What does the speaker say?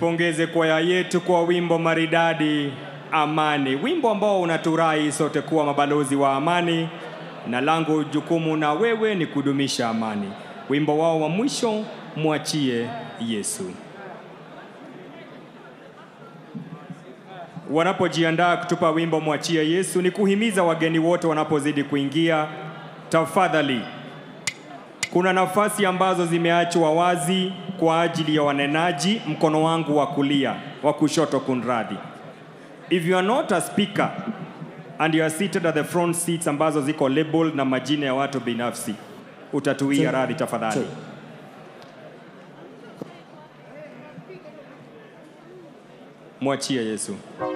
Tuipongeze kwaya yetu kwa wimbo maridadi Amani, wimbo ambao unaturai sote kuwa mabalozi wa amani, na langu jukumu na wewe ni kudumisha amani. Wimbo wao wa mwisho mwachie Yesu. Wanapojiandaa kutupa wimbo mwachie Yesu, ni kuhimiza wageni wote wanapozidi kuingia, tafadhali kuna nafasi ambazo zimeachwa wazi kwa ajili ya wanenaji, mkono wangu wa kulia, wa kushoto kunradhi. If you are not a speaker and you are seated at the front seats ambazo ziko labeled na majina ya watu binafsi, utatuia radhi tafadhali. Mwachie Yesu.